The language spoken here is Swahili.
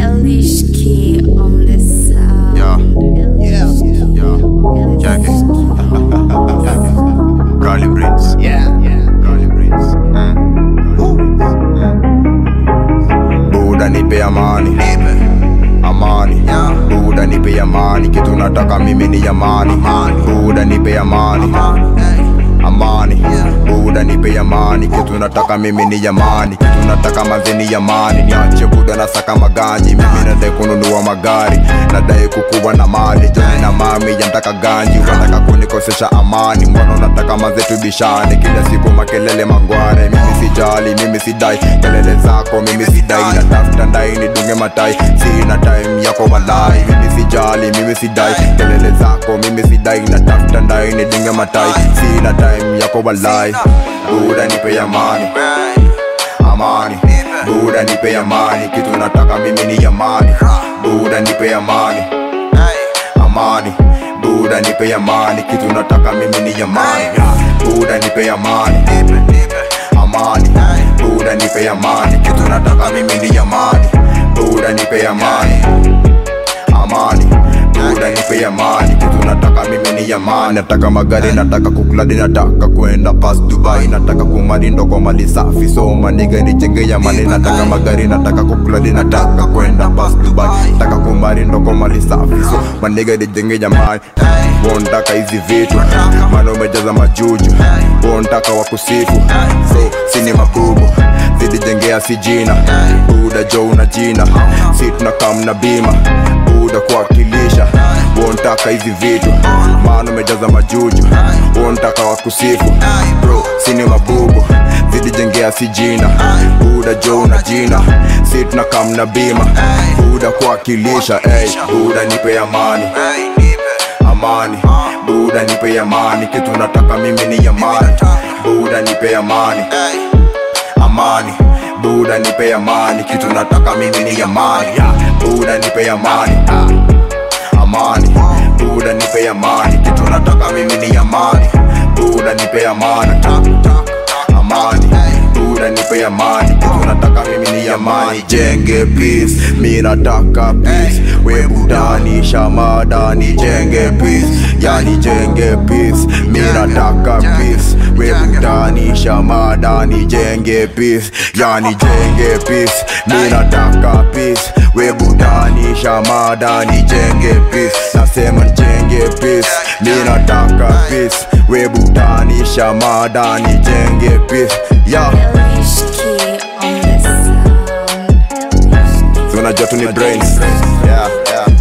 Elishki on the sound. Yeah. Yeah. Check it. Garlic Prince. Yeah. Garlic Prince. Buda nipe amani. Amani. Buda nipe amani. Kitu nataka mimi ni amani. Buda nipe amani. Amani. Buda nipe amani. Kitu nataka mimi ni amani. Kitu nataka manze ni amani. Niache buda na saka maganji. Mimi nadai kununua magari. Nadai kukuwa na mali. Joni na mami yantaka ganji. Wanataka kunikosesha amani. Mbona unataka manze tubishane? Kila siku makelele mangware. Mimi sijali, mimi sidai kelele zako, mimi sidai. Natafuta ndai nidunge matai. Sina time yako walai. Mimi sijali, mimi sidai kelele zako, mimi sidai. Natafuta ndai nidunge matai. Sina time yako walai. Buda nipe amani amani buda nipe amani kitu nataka mimi ni amani buda nipe amani amani buda nipe amani kitu nataka mimi ni amani buda nipe amani amani buda nipe amani kitu nataka mimi ni amani buda nipe amani amani buda nipe amani kitu nataka mimi ni amani nataka magari nataka kukladi nataka kwenda pas dubai nataka kumali ndoko mali safi so maniga nichenge amani nataka magari nataka kukladi nataka kwenda pas dubai nataka kumali ndoko mali safi so maniga nichenge amani wontaka hizi vitu maana umejaza majuju wontaka wakusifu so sini makubu zidijengea si jina buda jo una jina si tunakam na bima buda kuwakilisha wontaka hizi vitu maana umejaza majuju wontaka wakusifu bro sini mabubu zidijengea si jina buda jo una jina si tunakam na bima buda kuwakilisha hey, buda nipe amani amani buda nipe amani kitu nataka mimi ni amani buda nipe amani amani buda nipe amani kitu nataka mimi ni amani buda nipe amani amani buda nipe amani kitu nataka mimi ni amani buda nipe amani amani buda nipe amani kitu nataka mimi ni amani jenge peace mi nataka peace we budani shamadani jenge peace yani jenge peace mi nataka peace we budani shamadani jenge peace yani jenge peace mi nataka peace we budani shamadani jenge peace nasema jenge peace mi nataka peace we budani shamadani jenge peace yeah. Elishki on the sound. So unajua tu ni brains yeah, yeah.